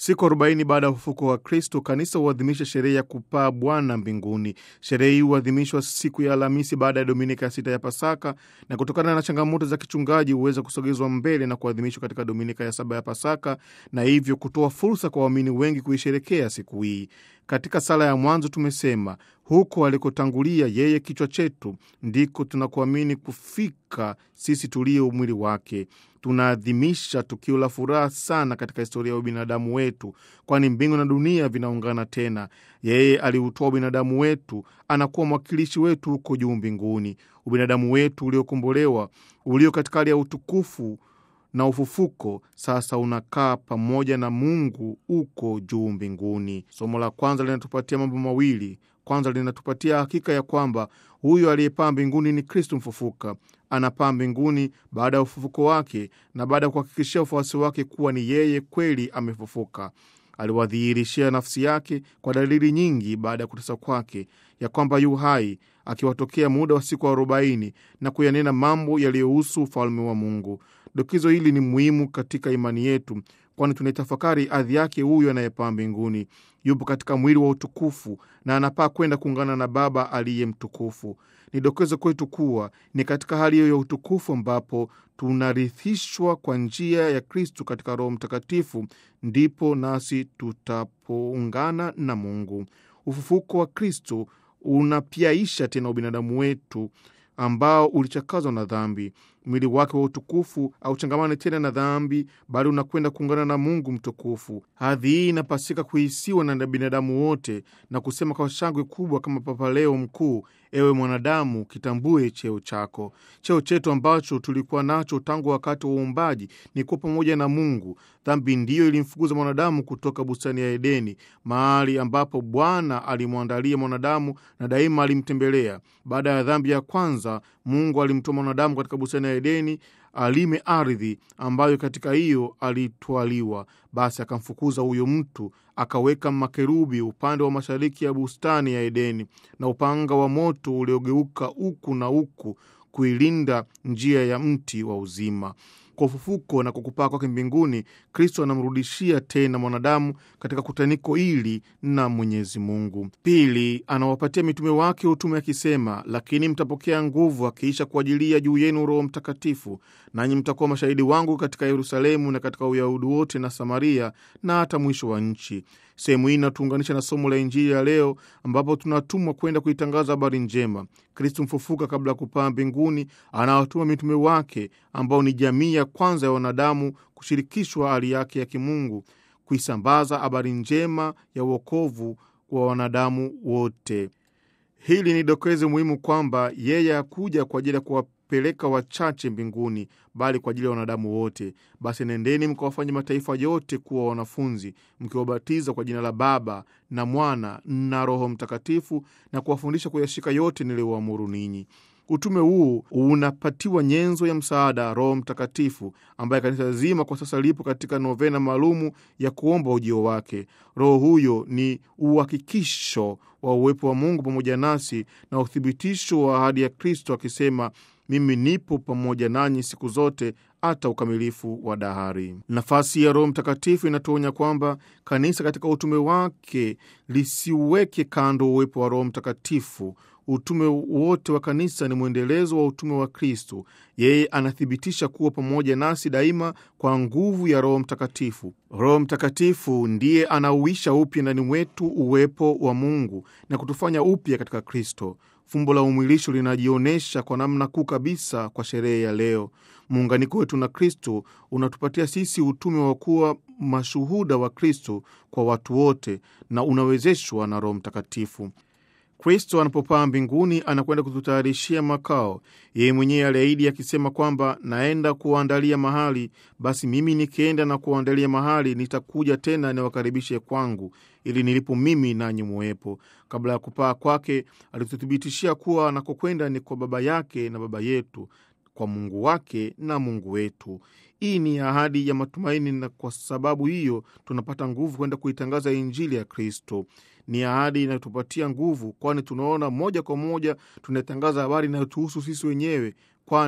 Siku arobaini baada ya ufufuko wa Kristo, kanisa huadhimisha sherehe ya kupaa Bwana mbinguni. Sherehe hii huadhimishwa siku ya Alhamisi baada ya dominika ya sita ya Pasaka, na kutokana na changamoto za kichungaji huweza kusogezwa mbele na kuadhimishwa katika dominika ya saba ya Pasaka, na hivyo kutoa fursa kwa waamini wengi kuisherekea siku hii. Katika sala ya mwanzo tumesema huko alikotangulia yeye kichwa chetu ndiko tunakuamini kufika sisi tulio mwili wake. Tunaadhimisha tukio la furaha sana katika historia ya ubinadamu wetu, kwani mbingu na dunia vinaungana tena. Yeye aliutoa ubinadamu wetu, anakuwa mwakilishi wetu huko juu mbinguni. Ubinadamu wetu uliokombolewa, ulio katika hali ya utukufu na ufufuko sasa unakaa pamoja na Mungu huko juu mbinguni. Somo la kwanza linatupatia mambo mawili. Kwanza linatupatia hakika ya kwamba huyo aliyepaa mbinguni ni Kristu mfufuka. Anapaa mbinguni baada ya ufufuko wake na baada ya kuhakikishia wafuasi wake kuwa ni yeye kweli amefufuka. Aliwadhihirishia nafsi yake kwa dalili nyingi baada ya kutesa kwake, ya kwamba yu hai, akiwatokea muda wa siku arobaini na kuyanena mambo yaliyohusu ufalme wa Mungu. Dokizo hili ni muhimu katika imani yetu, kwani tunaitafakari adhi yake huyo anayepaa mbinguni. Yupo katika mwili wa utukufu na anapaa kwenda kuungana na Baba aliye mtukufu. Ni dokezo kwetu kuwa ni katika hali hiyo ya utukufu ambapo tunarithishwa kwa njia ya Kristu katika Roho Mtakatifu, ndipo nasi tutapoungana na Mungu. Ufufuko wa Kristu unapiaisha tena ubinadamu wetu ambao ulichakazwa na dhambi. Mwili wake wa utukufu auchangamane tena na dhambi, bali unakwenda kuungana na Mungu mtukufu. Hadhi hii inapasika kuhisiwa na binadamu wote na kusema kwa shangwe kubwa kama Papa Leo Mkuu: ewe mwanadamu, kitambue cheo chako. Cheo chetu ambacho tulikuwa nacho tangu wakati wa uumbaji ni kuwa pamoja na Mungu. Dhambi ndiyo ilimfukuza mwanadamu kutoka bustani ya Edeni, mahali ambapo Bwana alimwandalia mwanadamu na daima alimtembelea. Baada ya dhambi ya kwanza, Mungu alimtoa mwanadamu katika bustani ya Edeni alime ardhi ambayo katika hiyo alitwaliwa. Basi akamfukuza huyo mtu, akaweka makerubi upande wa mashariki ya bustani ya Edeni na upanga wa moto uliogeuka huku na huku kuilinda njia ya mti wa uzima. Kwa ufufuko na kwa kupaa kwake mbinguni, Kristo anamrudishia tena mwanadamu katika kutaniko hili na Mwenyezi Mungu. Pili, anawapatia mitume wake utume akisema, lakini mtapokea nguvu akiisha kuajilia juu yenu Roho Mtakatifu, nanyi mtakuwa mashahidi wangu katika Yerusalemu na katika Uyahudi wote na Samaria na hata mwisho wa nchi. Sehemu hii inatuunganisha na somo la Injili ya leo ambapo tunatumwa kwenda kuitangaza habari njema. Kristu mfufuka, kabla ya kupaa mbinguni, anawatuma mitume wake ambao ni jamii ya kwanza ya wanadamu kushirikishwa hali yake ya kimungu, kuisambaza habari njema ya uokovu wa wanadamu wote. Hili ni dokezo muhimu kwamba yeye hakuja kwa ajili ya kuwapeleka wachache mbinguni, bali kwa ajili ya wanadamu wote. Basi nendeni mkawafanye mataifa yote kuwa wanafunzi, mkiwabatiza kwa jina la Baba na Mwana na Roho Mtakatifu, na kuwafundisha kuyashika yote niliyowaamuru ninyi. Utume huu unapatiwa nyenzo ya msaada, Roho Mtakatifu, ambaye kanisa zima kwa sasa lipo katika novena maalumu ya kuomba ujio wake. Roho huyo ni uhakikisho wa uwepo wa Mungu pamoja nasi na uthibitisho wa ahadi ya Kristo akisema, mimi nipo pamoja nanyi siku zote hata ukamilifu wa dahari. Nafasi ya Roho Mtakatifu inatuonya kwamba kanisa katika utume wake lisiweke kando uwepo wa Roho Mtakatifu. Utume wote wa kanisa ni mwendelezo wa utume wa Kristo. Yeye anathibitisha kuwa pamoja nasi daima kwa nguvu ya Roho Mtakatifu. Roho Mtakatifu ndiye anauisha upya ndani mwetu uwepo wa Mungu na kutufanya upya katika Kristo. Fumbo la umwilisho linajionyesha kwa namna kuu kabisa kwa sherehe ya leo. Muunganiko wetu na Kristo unatupatia sisi utume wa kuwa mashuhuda wa Kristo kwa watu wote na unawezeshwa na Roho Mtakatifu. Kristo anapopaa mbinguni anakwenda kututayarishia makao. Yeye mwenyewe aliahidi akisema kwamba naenda kuwaandalia mahali, basi mimi nikienda na kuwaandalia mahali, nitakuja tena niwakaribishe kwangu, ili nilipo mimi nanyi muwepo. Kabla ya kupaa kwake, alituthibitishia kuwa anakokwenda ni kwa Baba yake na Baba yetu, kwa Mungu wake na Mungu wetu. Hii ni ahadi ya matumaini, na kwa sababu hiyo tunapata nguvu kwenda kuitangaza Injili ya Kristo. Ni ahadi inayotupatia nguvu, kwani tunaona moja kwa moja tunatangaza habari inayotuhusu sisi wenyewe, kwani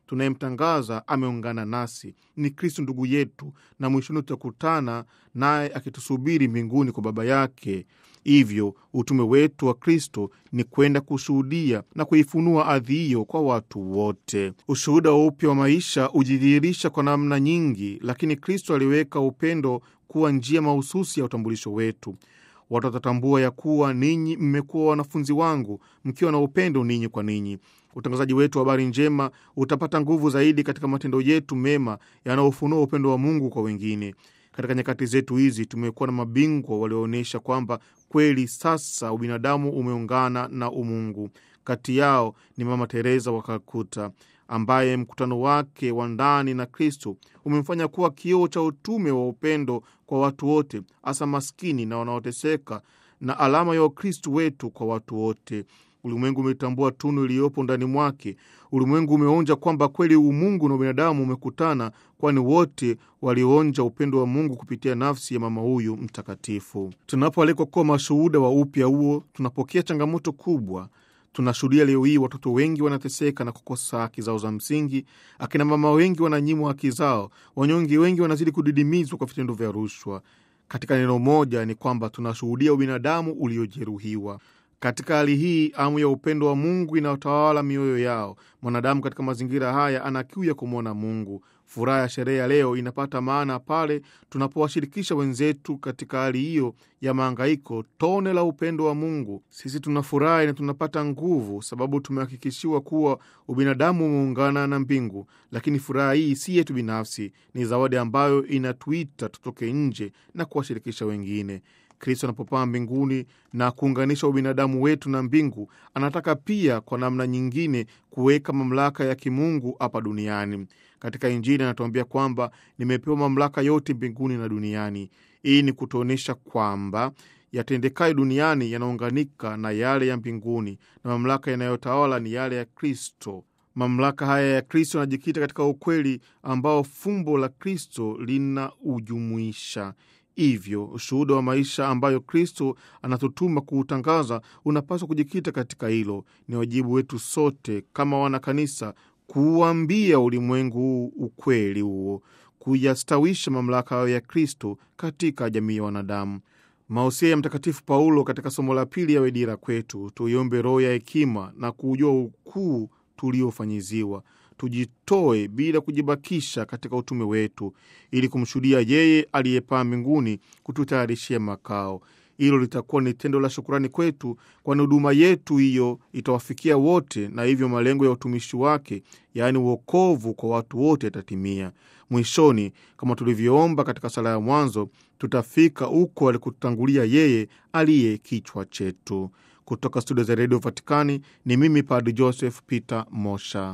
tunayemtangaza ameungana nasi, ni Kristo ndugu yetu, na mwishoni tutakutana naye akitusubiri mbinguni kwa Baba yake. Hivyo utume wetu wa Kristo ni kwenda kushuhudia na kuifunua ardhi hiyo kwa watu wote. Ushuhuda wa upya wa maisha hujidhihirisha kwa namna nyingi, lakini Kristo aliweka upendo kuwa njia mahususi ya utambulisho wetu. Watu watatambua ya kuwa ninyi mmekuwa wanafunzi wangu mkiwa na upendo ninyi kwa ninyi. Utangazaji wetu wa habari njema utapata nguvu zaidi katika matendo yetu mema yanayofunua upendo wa Mungu kwa wengine. Katika nyakati zetu hizi tumekuwa na mabingwa walioonyesha kwamba kweli sasa ubinadamu umeungana na umungu. Kati yao ni Mama Teresa wa Kalkuta ambaye mkutano wake wa ndani na Kristo umemfanya kuwa kioo cha utume wa upendo kwa watu wote, hasa maskini na wanaoteseka, na alama ya Ukristo wetu kwa watu wote. Ulimwengu umetambua tunu iliyopo ndani mwake. Ulimwengu umeonja kwamba kweli umungu na ubinadamu umekutana, kwani wote walionja upendo wa Mungu kupitia nafsi ya mama huyu mtakatifu. Tunapoalikwa kuwa mashuhuda wa upya huo, tunapokea changamoto kubwa. Tunashuhudia leo hii watoto wengi wanateseka na kukosa haki zao za msingi. Akina mama wengi wananyimwa haki zao. Wanyonge wengi wanazidi kudidimizwa kwa vitendo vya rushwa. Katika neno moja ni kwamba tunashuhudia ubinadamu uliojeruhiwa. Katika hali hii, amu ya upendo wa Mungu inayotawala mioyo yao. Mwanadamu katika mazingira haya ana kiu ya kumwona Mungu. Furaha ya sherehe ya leo inapata maana pale tunapowashirikisha wenzetu katika hali hiyo ya maangaiko tone la upendo wa Mungu. Sisi tunafurahi na tunapata nguvu, sababu tumehakikishiwa kuwa ubinadamu umeungana na mbingu. Lakini furaha hii si yetu binafsi, ni zawadi ambayo inatuita tutoke nje na kuwashirikisha wengine. Kristo anapopaa mbinguni na kuunganisha ubinadamu wetu na mbingu, anataka pia kwa namna nyingine kuweka mamlaka ya kimungu hapa duniani. Katika Injili anatuambia kwamba nimepewa mamlaka yote mbinguni na duniani. Hii ni kutuonyesha kwamba yatendekayo duniani yanaunganika na yale ya mbinguni, na mamlaka yanayotawala ni yale ya Kristo. Mamlaka haya ya Kristo yanajikita katika ukweli ambao fumbo la Kristo linaujumuisha. Hivyo ushuhuda wa maisha ambayo Kristo anatutuma kuutangaza unapaswa kujikita katika hilo. Ni wajibu wetu sote kama wanakanisa kuuambia ulimwengu huu ukweli huo, kuyastawisha mamlaka hayo ya Kristo katika jamii ya wanadamu. Mausia ya Mtakatifu Paulo katika somo la pili yawe dira kwetu. Tuiombe roho ya hekima na kuujua ukuu tuliofanyiziwa tujitoe bila kujibakisha katika utume wetu ili kumshuhudia yeye aliyepaa mbinguni kututayarishia makao. Hilo litakuwa ni tendo la shukurani kwetu, kwani huduma yetu hiyo itawafikia wote, na hivyo malengo ya utumishi wake, yaani uokovu kwa watu wote, yatatimia. Mwishoni, kama tulivyoomba katika sala ya mwanzo, tutafika huko alikutangulia yeye aliye kichwa chetu. Kutoka studio za redio Vatikani ni mimi Padri Joseph Peter Mosha.